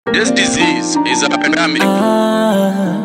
This disease is a pandemic. Ah,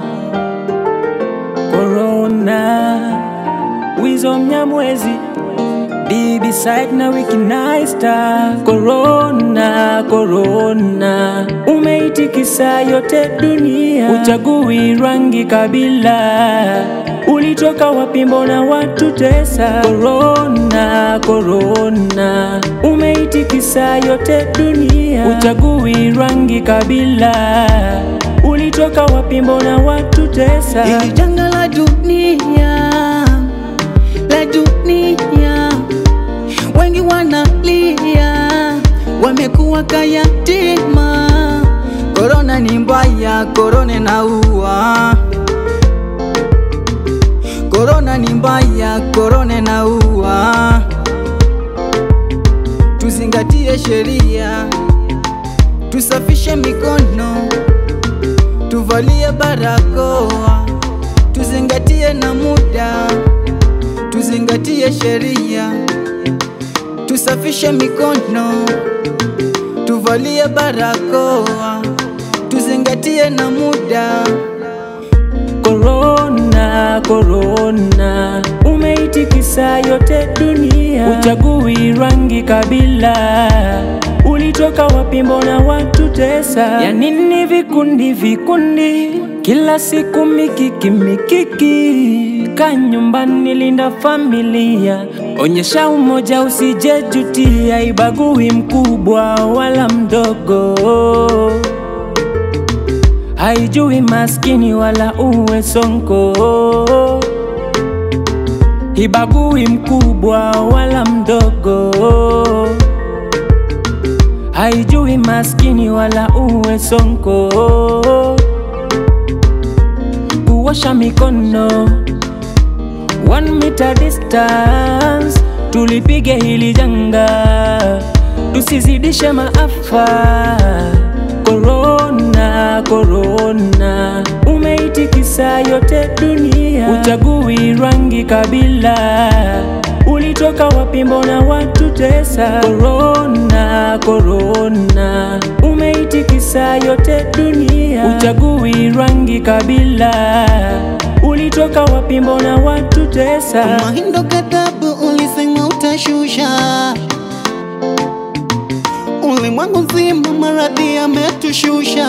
Corona Wizo Mnyamwezi Bibi side na wiki naista Corona, Corona Umeitikisa yote dunia Uchagui rangi kabila Ulitoka wapi mbona watu tesa Corona, Corona Umeitikisa yote dunia Uchagui rangi kabila Ulitoka wapi mbona watu tesa Hili janga la dunia, la dunia, wengi wanalia, wamekuwa kayatima. Korona ni mbaya, korona inaua. Korona ni mbaya, korona inaua. Tuzingatie sheria, tusafishe mikono tuvalie barakoa, tuzingatie na muda, tuzingatie sheria, tusafishe mikono, tuvalie barakoa, tuzingatie na muda. Corona, Corona umeitikisa yote dunia, uchagui rangi kabila, ulitoka wapi? Mbona watu tesa? Ya nini vikundi vikundi, kila siku mikiki mikiki? Ka nyumbani, linda familia, onyesha umoja, usijejutia, ibagui mkubwa wala mdogo haijui maskini wala uwe sonko, hibagui mkubwa wala mdogo, haijui maskini wala uwe sonko. Kuosha mikono one meter distance, tulipige hili janga, tusizidishe maafa. Corona, Corona umeitikisa yote dunia, uchagui rangi kabila, ulitoka wapi? Mbona watu tesa? Corona, Corona umeitikisa yote dunia, uchagui rangi kabila, ulitoka wapi? Mbona watu tesa? Mahindo katabu ulisema utashusha ulimwengu nzima, maradhi yametushusha,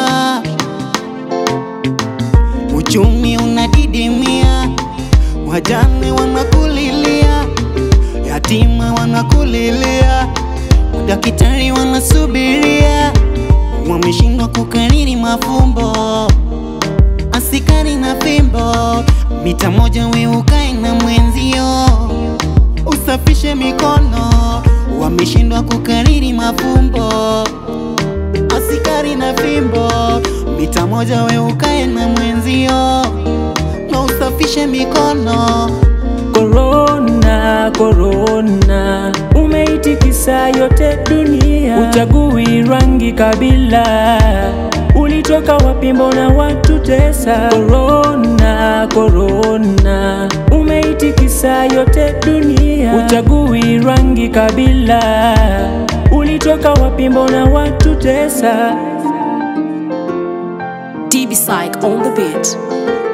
uchumi unadidimia, wajane wanakulilia, yatima wanakulilia, madaktari wanasubiria, wameshindwa kukariri mafumbo, asikari na fimbo, mita moja we ukae na mwenzio, usafishe mikono, wameshindwa kukariri mafumbo, asikari na fimbo, mita moja we ukae na mwenzio, na usafishe mikono. Corona, Corona umeitikisa yote dunia, uchagui rangi kabila, ulitoka wapi? Mbona watu tesa? Corona, Corona umeitikisa yote dunia, uchagui rangi kabila, ulitoka wapi? Mbona watu tesa? DB Psych on the beat.